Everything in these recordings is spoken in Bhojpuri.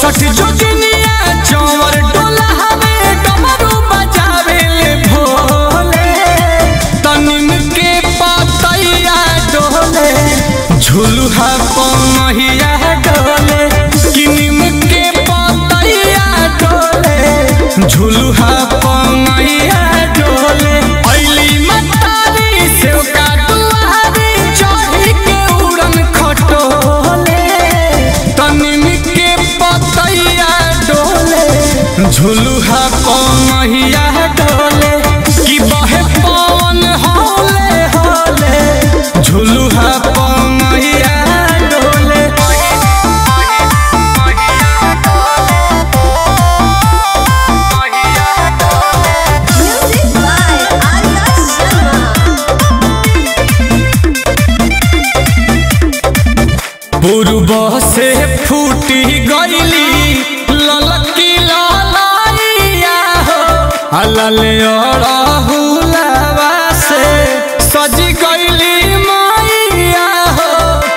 चौसठ जोगिनिया चौवर डोला हवे डमरू बजावे ले भोले तनिम के पतैया डोले झुलुहा पमहिया डोले किनिम के पतैया डोले झुलुहा पमहिया डोले ऐली मतारी सेव का दुआरी चढ़ी के उड़न खटोले तनिम के पतैया डोले झुलुहा पमहिया डोले कि बहे पवन होले होले झुलुहा पमहिया डोले Music by Arya Sharma. पूर्व से फूटी गईली ललकी ललैया हो अलल अड़हुलवा से सज गईली मैया हो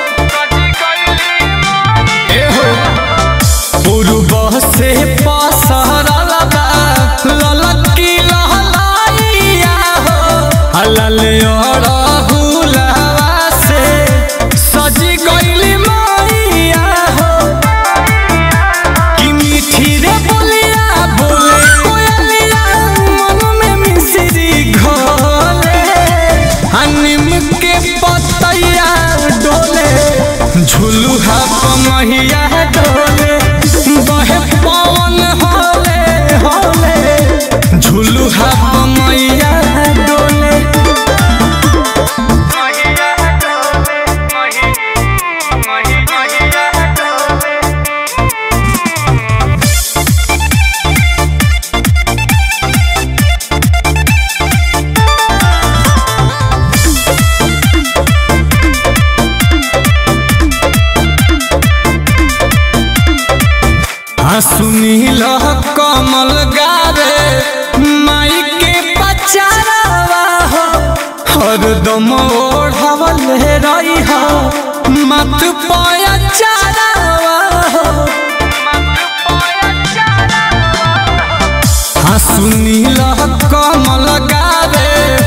ए हो पूर्व से पसरल बा ललकी लहलैया हो अलल अड़हुलवा से सज गईली मैया हो कि मीठी रे बोलिया बोले कोयलिया मन में मिश्री घोले आ नीम के पतैया डोले झुलुहा पमहिया डोले बहे पवन होले होले झुलुहा पमहिया डोले सुनील कमल गावे माई के पचारवा हो हरदम ओढ़ावल रही हो मत पाया चारवा हो हाँ सुनील कमल गावे